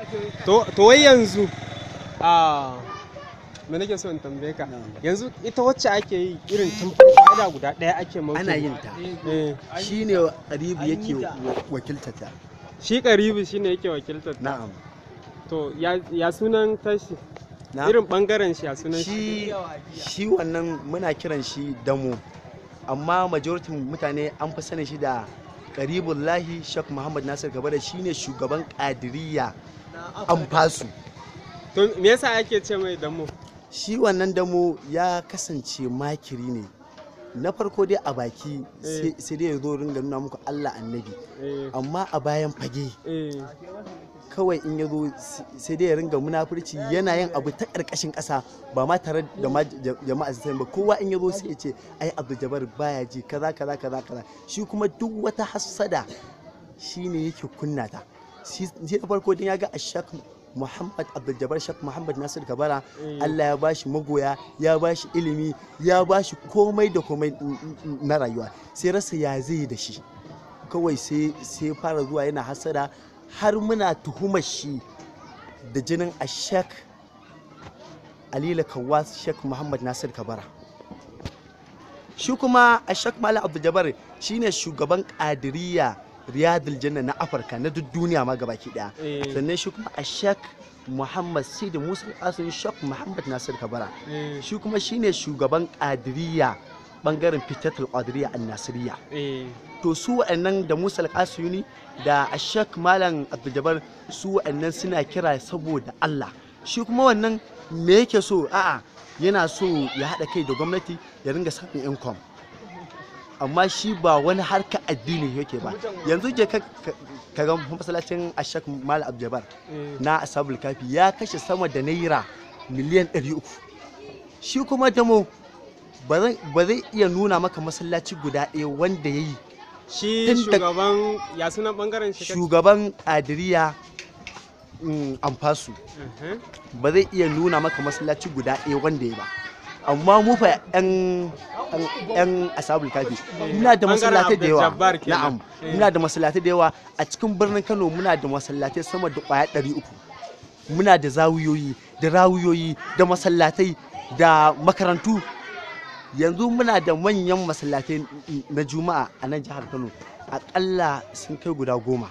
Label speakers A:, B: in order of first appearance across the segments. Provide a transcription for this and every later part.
A: to to wai yanzu a me nake so in tambaye ka yanzu ita wacce ake yi irin tun farko ada guda ɗaya ake mauke
B: ana yin ta
A: eh
B: shine Aribu yake wa- wakiltata
A: shi karibu shine yake wakiltar ta
B: na'am
A: to ya ya sunan tashi
B: na
A: irin bangaren shi ya sunan shi
B: shi shi wannan muna kiran shi damo amma majority mutane an fi sanin shi da karibullahi shek muhammad nasir gaba da shine shugaban kadiriya an fasu
A: to me yasa ake ce mai damo
B: shi wannan damo ya kasance makiri ne na farko dai a baki sai- sai dai ya zo ringa nuna muku allah annabi
A: eh
B: amma a bayan fage
A: eh
B: kawai in ya zo sai dai ya ringa munafurci yana yin abu ta ƙarƙashin ƙasa ba ma tare da ma ja- jama'a su sani ba kowa in ya zo sai ya ce ai abdul jabbar baya ji kaza kaza kaza kaza shi kuma duk wata hassada shine yake kunna ta shi shi na farko din ya ga ashak muhammad abdul jabbar shak muhammad nasir kabara
A: Eh.
B: allah ya bashi magoya ya bashi ilimi ya bashi komai da komai na rayuwa sai rasa ya zai da shi kawai sai sai fara zuwa yana hasada har muna tuhumar shi da jinin ashek alila kawas shek muhammad nasir kabara shi kuma ashek malam abdul jabbar shine shugaban kadiriya riyadul janna na afirka na duk duniya ma gabaki daya
A: Eh.
B: sannan shi kuma ashek muhammad sidi musa asin shek muhammad nasir kabara
A: eh
B: shi kuma shine shugaban kadiriya bangaren fitatul qadiriya an-nasiriya
A: eh
B: to su wa'annan da musa al da ashak malam abdul su wa'annan suna kira saboda allah shi kuma wannan me yake so a'a yana so ya haɗa kai da gwamnati ya ringa samun income amma shi ba wani harka addini yake ba yanzu je ka ka ga masallacin ashak malam abdul
A: eh
B: na asabul kafi ya kashe sama da naira miliyan 300 shi kuma damo ba zai- ba zai iya nuna maka masallaci guda ɗaya wanda ya yi
A: shi
B: Tun da-
A: shugaban ya sunan bangaren shi kace?
B: shugaban ƙadiriya mm, amfasu
A: Mhm.
B: ba zai iya nuna maka masallaci guda ɗaya wanda ya ba amma mu fa yan yan- yan asabul kafi muna da
A: Bangaren
B: masallatai da yawa
A: Abdul-Jabbar kenan.
B: na'am
A: Eh.
B: muna da masallatai da yawa a cikin birnin Kano muna da masallatai sama da kwaya 300 muna da zawiyoyi da rawuyoyi da masallatai da makarantu yanzu muna da manyan masallatai na juma'a a nan jihar Kano akalla sun kai guda goma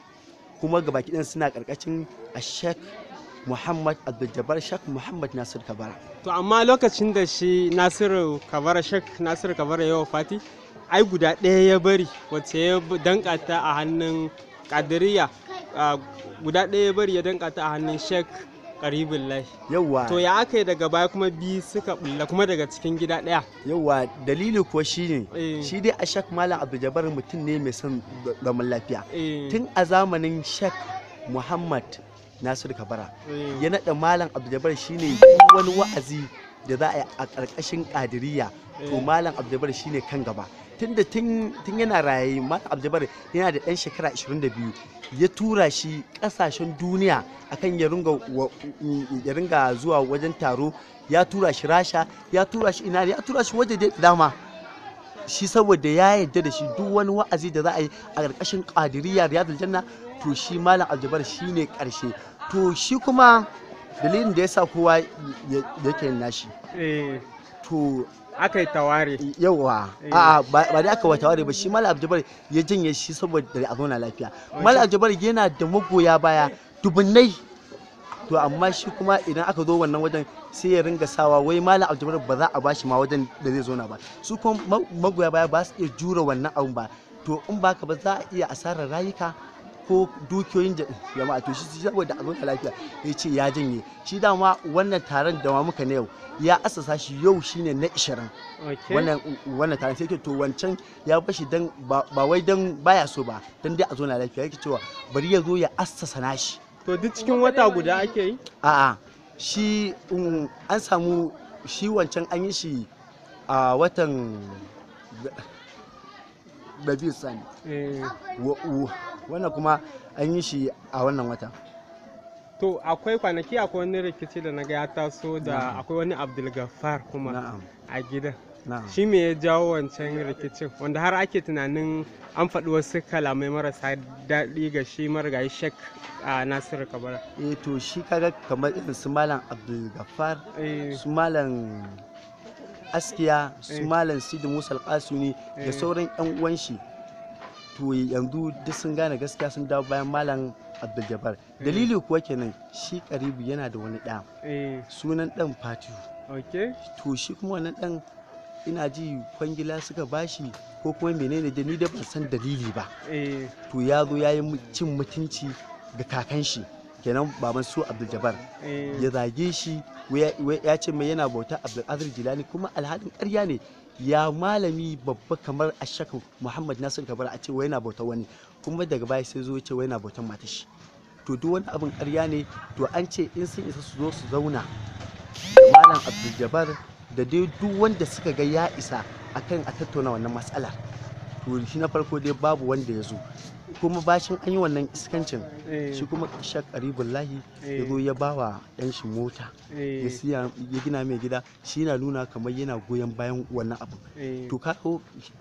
B: kuma gabaki ɗin suna ƙarƙashin a sheikh muhammad abdul sheikh muhammad nasir kabara
A: To amma lokacin da shi Nasiru Kabara Shek Nasiru Kabara ya Fati, ai guda ɗaya ya bari wacce ya b- danka ta a hannun Kadiriya ah, guda ɗaya ya bari ya danka ta a hannun Shek Karibullahi.
B: yauwa
A: To ya aka yi daga baya kuma biyu suka bulla kuma daga cikin gida ɗaya.
B: yauwa dalili kuwa shine
A: Eh.
B: shi dai a sheikh malam abdul mutum ne mai son zaman lafiya
A: Eh,
B: tun a zamanin sheikh muhammad nasir kabara
A: eh,
B: ya naɗa malam abdul shine duk wani wa'azi da za a yi a ƙarƙashin ƙadiriya to
A: Eh.
B: malam abdul shine kan gaba tunda tun tun yana raye malam abdul yana da ɗan shekara 22 ya tura shi ƙasashen duniya akan ya ringa wa- ya ringa zuwa wajen taro ya tura shi rasha ya tura shi ina ne, ya tura shi waje da dama shi saboda ya yarda da shi duk wani wa'azi da za a yi a ƙarƙashin ƙadiriya riyadul janna to shi malam aljabar shi ne ƙarshe to shi kuma dalilin da ya sa kowa ya- yake yin nashi
A: eh,
B: to
A: aka yi taware.
B: yawa
A: Eh.
B: a'a ba ba dai aka wata ware ba shi malam aljabar ya janye shi saboda a zauna lafiya malam aljabar yana da magoya baya dubunnai to amma shi kuma idan aka zo wannan wajen sai ya ringa sawa wai malam aljabar ba za a bashi ma wajen da zai zauna ba su kuma ma- magoya baya ba su iya jure wannan abun ba to in ba ka ba za a iya asarar rayuka ko dukiyoyin ja- jama'a to shi saboda a zauna lafiya ya ce ya janye shi dama wannan taron da ma muka na yau ya asasa shi yau shine na 20
A: Okay.
B: wannan wannan taron sai ke to wancan ya bashi dan ba ba wai dan baya so ba dan dai a zauna lafiya yake cewa bari ya zo ya assasa nashi
A: To duk cikin wata guda ake yi?
B: a'a shi um, an samu shi wancan an yi shi a watan Rabiu Sani
A: Eh,
B: Wa- wa- wannan kuma an yi shi a wannan wata
A: To akwai kwanaki akwai wani rikici da na ga ya taso da
B: Na'am.
A: akwai wani Abdulgafar kuma
B: na'am
A: a gidan.
B: Na'am.
A: shi me ya jawo wancan rikicin wanda har ake tunanin an faɗi wasu kalamai marasa daɗi ga shi marigayi shek a nasiru kabara
B: eh to shi kaga kamar irin su malam abdul gaffar
A: Eh,
B: su malam askiya su
A: Eh.
B: malam sidi musa alƙasuni da
A: Eh.
B: sauran yan uwan shi to yanzu duk sun gane gaskiya sun dawo bayan malam abdul jabbar dalili kuwa kenan shi karibu yana da wani ɗa
A: eh,
B: sunan ɗan fatihu
A: ok
B: to shi kuma wannan ɗan ina ji kwangila suka bashi ko kuma menene da ni da ban san dalili ba
A: eh,
B: to ya zo ya yi mu- cin mutunci ga kakan shi kenan baban su abdul jabbar
A: eh,
B: ya zage shi wai- wai ya ce mai yana bauta abdulkadir jilani kuma alhalin ƙarya ne ya malami babba kamar ashaka muhammad nasir kabar a ce wai yana bauta wani kuma daga baya sai zo ya ce wai yana bautan matar shi to duk wani abin ƙarya ne to an ce in sun isa su zo su zauna malam abdul jabbar da dai duk wanda suka ga ya isa akan a tattauna wannan matsala to shi na farko dai babu wanda ya zo kuma bashin an yi wannan iskancin
A: eh,
B: shi kuma shak karibullahi ya
A: Eh.
B: zo ya ba wa ɗan shi mota
A: eh,
B: ya siya ya gina mai gida shi na nuna kamar yana goyon bayan wannan abu
A: eh.
B: to ka ko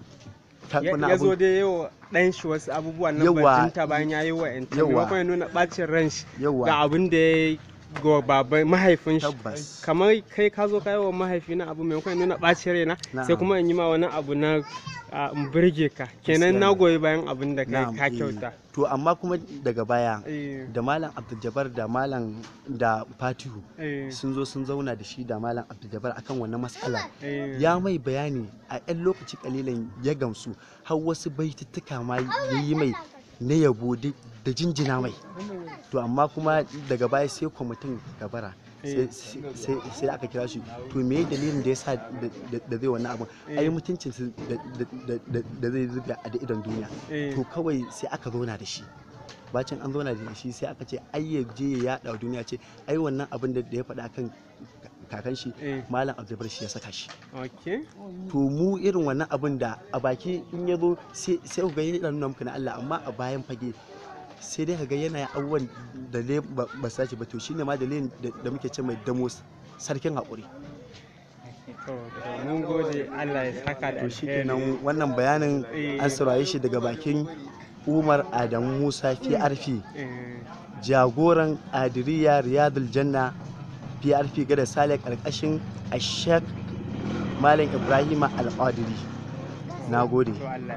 B: ka
A: ya
B: wannan
A: ya zo
B: abu
A: dai yawa ɗan shi wasu abubuwa na
B: Yawa.
A: bajinta bayan ya yi wa yan
B: Yawa.
A: maimakon ya nuna ɓacin ran shi ga
B: yawa
A: abin da ya yi ga baban mahaifin shi
B: Tabbas.
A: kamar kai ka zo kai wa mahaifi na abu maimakon ya nuna ɓacin raina sai
B: Na'am.
A: kuma in yi ma wani abu na a, in burge ka kenan
B: Gaskiya
A: na
B: ne.
A: goyi bayan abin da kai
B: na'am,
A: ka
B: eh.
A: kyauta
B: to amma kuma daga baya
A: Eh,
B: da malam abdul Jabbar da malam da fatihu
A: eh,
B: sun zo sun zauna da shi da malam abdul Jabbar akan wannan matsala
A: eh,
B: ya mai bayani a 'yan lokaci kalilan ya gamsu har wasu baituttuka ma ya yi mai na yabo da da jinjina mai to amma kuma daga baya sai kwamitin gabara sai- sai sai aka kira shi to me dalilin da ya sa da da zai wannan abin ai mutuncin su da- da- da da zai zuba a da idon duniya
A: eh,
B: to kawai sai aka zauna da shi bacin an zauna da shi sai aka ce ai ya je ya yada wa duniya ce ai wannan abin da da ya faɗa kan kakan shi
A: eh,
B: malam abdulbar shi ya saka shi
A: okay
B: to mu irin wannan abin da a baki in ya zo sai sai ku ga yana nuna muku na Allah amma a bayan fage sai dai ka ga yana yin abubuwan da ne ba ba su dace ba to shine ma dalilin da da muke ce mai damo sarkin haƙuri
A: to to mun gode Allah ya saka da
B: to shi
A: alheri.
B: kenan wannan bayanin an saurare shi daga bakin Umar Adamu Musa PRP
A: Eh,
B: jagoran Adiriya Riyadul Janna PRP gada Sale karkashin Ashek Malam Ibrahima Al-Qadiri na gode
A: to Allah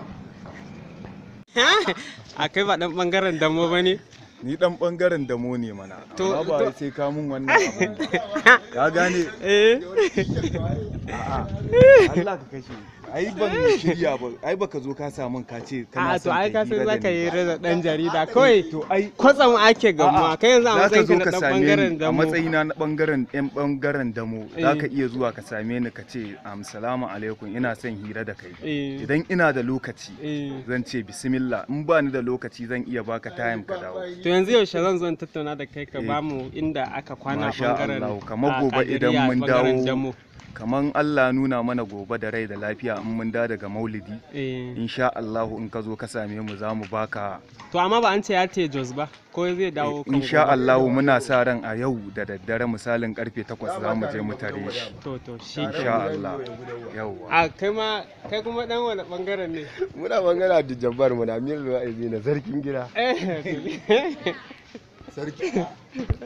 A: a kai ba dan bangaren damo ba ne
C: ni dan bangaren damo ne mana
A: To-
C: amma ba
A: to-
C: wai sai ka mun wannan abu ka gane
A: eh
C: a'a Allah ka kashe ai ban shirya ba ai baka zo ka samun ka ce
A: a
C: kana
A: to
C: son
A: ai ka
C: ka
A: san
C: hira da
A: zaka
C: ni.
A: yi rada dan jarida kawai
C: to ai
A: kwatsam ake gamuwa kai yanzu a
C: za ka
A: matsayin
C: zo
A: ka na
C: ka
A: dan
C: same
A: bangaren
C: ni a
A: damo
C: matsayina na bangaren yan bangaren damo
A: Eh.
C: za ka iya zuwa ka same ni ka ce am salamu alaikum ina son hira da kai
A: eh
C: idan ina da lokaci
A: eh
C: zan ce bismillah in ba ni da lokaci zan iya baka time ka dawo
A: to yanzu yaushe zan zo in tattauna da kai ka
C: Eh.
A: bamu inda aka kwana a
C: Masha
A: bangaren
C: Allah, kamar
A: a
C: gobe idan
A: Kadiriya,
C: mun
A: bangaren
C: dawo
A: damo
C: kaman Allah nuna mana gobe da rai da lafiya in mun da daga maulidi
A: eh
C: insha Allah in ka zo ka same mu za mu baka
A: to amma ba an ce ya te Jos ba ko zai dawo kan
C: insha
A: gobe?
C: Allah muna sa ran a yau da daddare misalin karfe 8 za mu je mu tare shi
A: to to shi
C: insha Allah yauwa
A: a kai ma kai kuma dan wani bangaren ne
D: muna magana da jabbar mu na amir na sarkin gida
A: eh
D: sarki